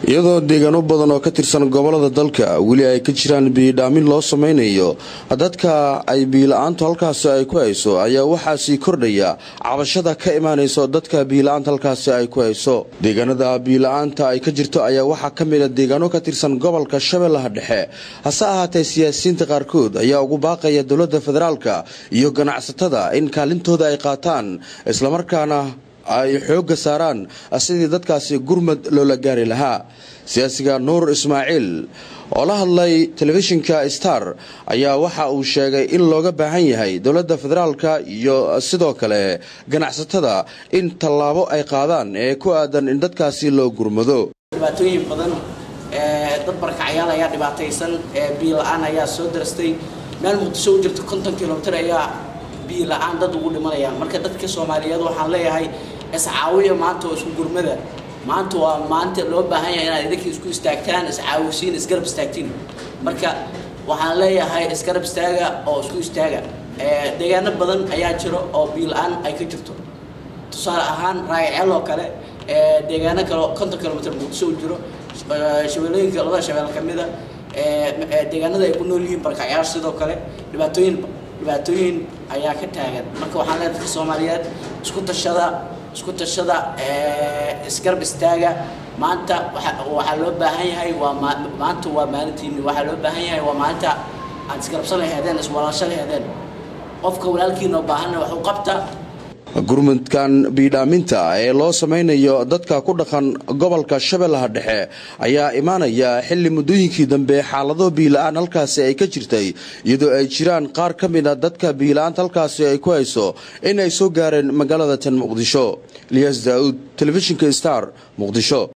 iyadoo deegaano badan oo ka tirsan gobolada dalka weli ay ka jiraan biyidhaamin loo samaynayo dadka ay biila-aantu halkaasi ay ku hayso ayaa waxaa sii kordhaya cabashada ka imaanayso dadka biila-aanta halkaasi ay ku hayso deegaanada biila-aanta ay ka jirto ayaa waxaa ka mida deegaano ka tirsan gobolka shabeellaha dhexe hase ahaatee siyaasiyiinta qaarkood ayaa ugu baaqaya dowladda federaalka iyo ganacsatada in kaalintooda ay qaataan islamarkaana ay xoogga saaraan sidii dadkaasi gurmad loola gaari lahaa siyaasiga nuur ismaaciil oo la hadlay telefishinka star ayaa waxa uu sheegay in looga baahan yahay dowladda federaalka iyo sidoo kale ganacsatada in tallaabo ay qaadaan ee ku aadan in dadkaasi loo gurmado dhibaatooyin badan dad barkacyaal ayaa dhibaataysan biila-aan ayaa soo darastay meel muqdisho u jirta konton kilomitr ayaa biila-aan dad ugu dhimanayaan marka dadka soomaaliyeed waxaan leeyahay iscaawiya maanta oo isku gurmada maanta waa maanta loo baahan yahay inaad idinka isku istaagtaan iscaawisiin isgarab istaagtiin marka waxaan leeyahay isgarab istaaga oo isku istaaga deegaano badan ayaa jiro oo biila-aan ay ka jirto tusaale ahaan raagaceel oo kale deegaano kale konton kilomitr muqdisho u jiro shabeelooyinka labada shabeel ka mida deegaanada ay ku nool yihiin barkacyaal sidoo kale dhibaatooyin dhibaatooyin ayaa ka taagan marka waxaan leeyahay dadka soomaaliyeed isku tashada isku tashada isgarab istaaga maanta waxaa loo baahan yahay waa maanta waa maalintiini waxaa loo baahan yahay waa maalinta aad isgarabsan laheedeen iswalaasho laheedeen qofka walaalkiina oo baahanna wax u qabta gurmudkan biidhaaminta ee loo samaynayo dadka ku dhaqan gobolka shabeellaha dhexe ayaa imaanaya xilli muddooyinkii dambe xaalado biila-aan halkaasi ay ka jirtay iyadoo ay jiraan qaar ka mida dadka biila-aanta halkaasi ay ku hayso in ay soo gaareen magaalada tan muqdisho eliyas daa'uud telefishinka star muqdisho